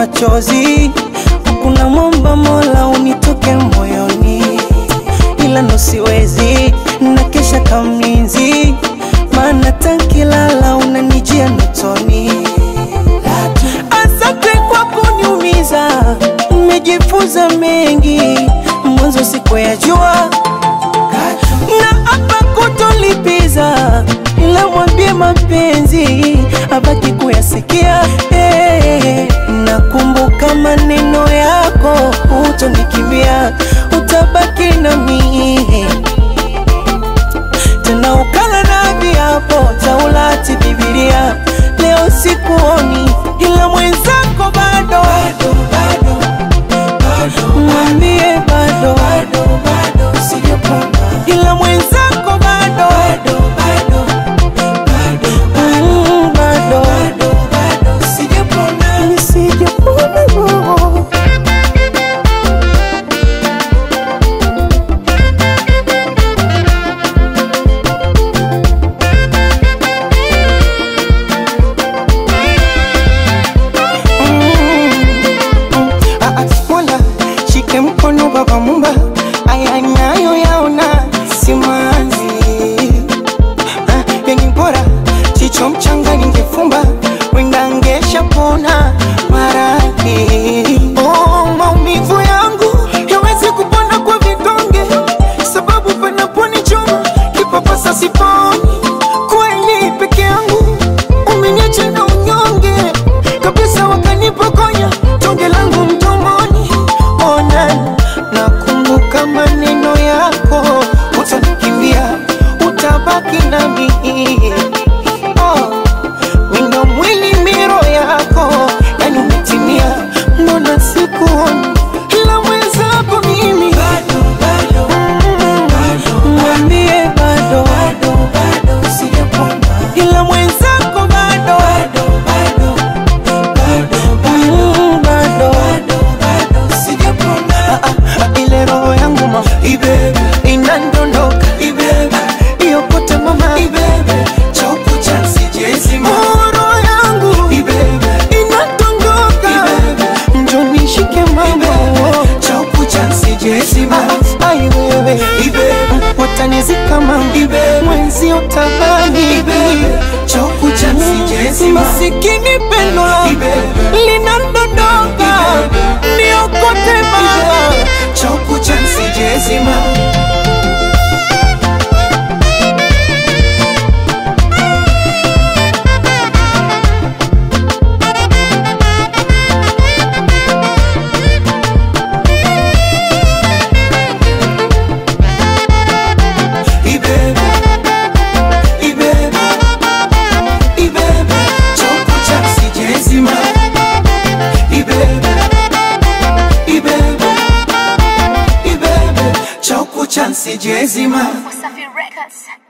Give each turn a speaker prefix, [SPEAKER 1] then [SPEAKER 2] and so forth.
[SPEAKER 1] machozi, kuna mwomba Mola unitoke moyoni, ila ndo siwezi na kesha kamlinzi, maana tankilala unanijia notoni. Asante kwa kuniumiza, nimejifunza mengi, mwanzo sikuyajua na hapa kutolipiza, ila mwambie mapenzi abaki kuyasikia. Hey, nakumbuka maneno yako, hutonikimbia, utabaki nami tena ukala na viapo Taurati, Biblia. Leo sikuoni, ila mwenzako bado, mwambie bado, ila mwenzako bado, Mm, bado, nisijapona roho.
[SPEAKER 2] Ah, ah, Mola shike mkono baba mumba, aya nayo yaona simanzi Ah, yenye bora chicho mchanga ningefumba wenda ngesha pona maradhi oh, maumivu yangu yawezi kupona kwa vidonge sababu panaponichoma kipapasa siponi kweli peke yangu umeniacha na unyonge kabisa wakanipokonya tonge langu mdomoni ona nakumbuka maneno yako utanikimbia utabaki nami oh, wino mwili miro yako yani umetimia mbona sikuoni ila mwenzako mimi Mm,
[SPEAKER 1] Mwambie bado, ila mwenzako bado, Mm, bado.
[SPEAKER 2] Ah, ah, ah, ile roho yangu mama inandondoka iyo kote mama Oh, roho yangu inandondoka njonishike mama Ah, ai wewe watanizika mama mwenzi utabani masikini pendo linandondoka niokote mama
[SPEAKER 3] Sijezima
[SPEAKER 4] Wasafi Records.